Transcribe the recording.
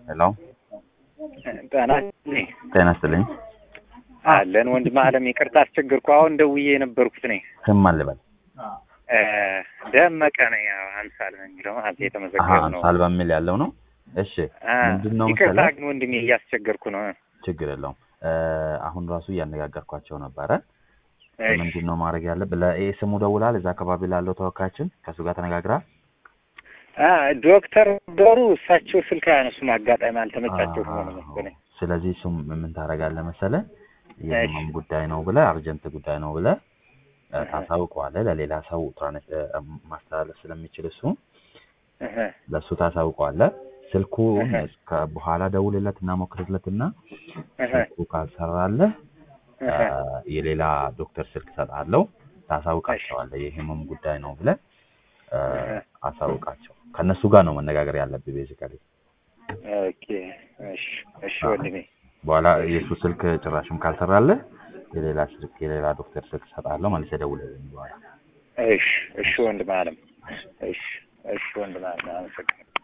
ሄሎ ጤና ጤና ይስጥልኝ። አለን ወንድም አለም ይቅርታ አስቸገርኩ። አሁን ደውዬ የነበርኩት ነኝ ስም ማን ልበል? ደመቀ ነኝ። ያው አምሳል ነው የሚለው ማለት አሀ የተመዘገበ ነው። አምሳል በሚል ያለው ነው። እሺ አ፣ ምንድን ነው ይቅርታ መሰለህ? ግን ወንድሜ እያስቸገርኩ ነው። ችግር የለውም። እ፣ አሁን ራሱ እያነጋገርኳቸው ነበረ። እሺ። ምንድን ነው ማድረግ ያለብህ? ለኤ ስሙ ደውላል። እዛ አካባቢ ላለው ተወካያችን ከእሱ ጋር ተነጋግራል። አ፣ ዶክተር ዶሩ እሳቸው ስልክ አያነሱም። አጋጣሚ አልተመቻቸው ሆነ መሰለኝ። ስለዚህ እሱም ምን ታደርጋለህ መሰለህ? እሺ። የህመም ጉዳይ ነው ብለህ አርጀንት ጉዳይ ነው ብለህ እ፣ እህ። ታሳውቀዋለህ። ለሌላ ሰው ትራንስ እ፣ ማስተላለፍ ስለሚችል እሱ እህ፣ ለእሱ ታሳውቀዋለህ። ስልኩን እህ። እስከ በኋላ ደውልለት እና ሞክርለት እና እህ፣ ስልኩ ካልሰራለህ እ፣ እህ። የሌላ ዶክተር ስልክ እሰጥሃለሁ። ታሳውቃቸዋለህ። የህመም ጉዳይ ነው ብለህ እ፣ እህ። አሳውቃቸው። ከእነሱ ጋር ነው መነጋገር ያለብህ ቤዚካሊ። ኦኬ። እሺ፣ እሺ ወንድሜ። በኋላ የእሱ ስልክ ጭራሽም ካልሰራለህ የሌላ ስልክ የሌላ ዶክተር ስልክ እሰጥሃለሁ ማለት ደውልልኝ በኋላ እሺ፣ እሺ ወንድም አለም። እሺ፣ እሺ ወንድም አለም። አመሰግናለሁ።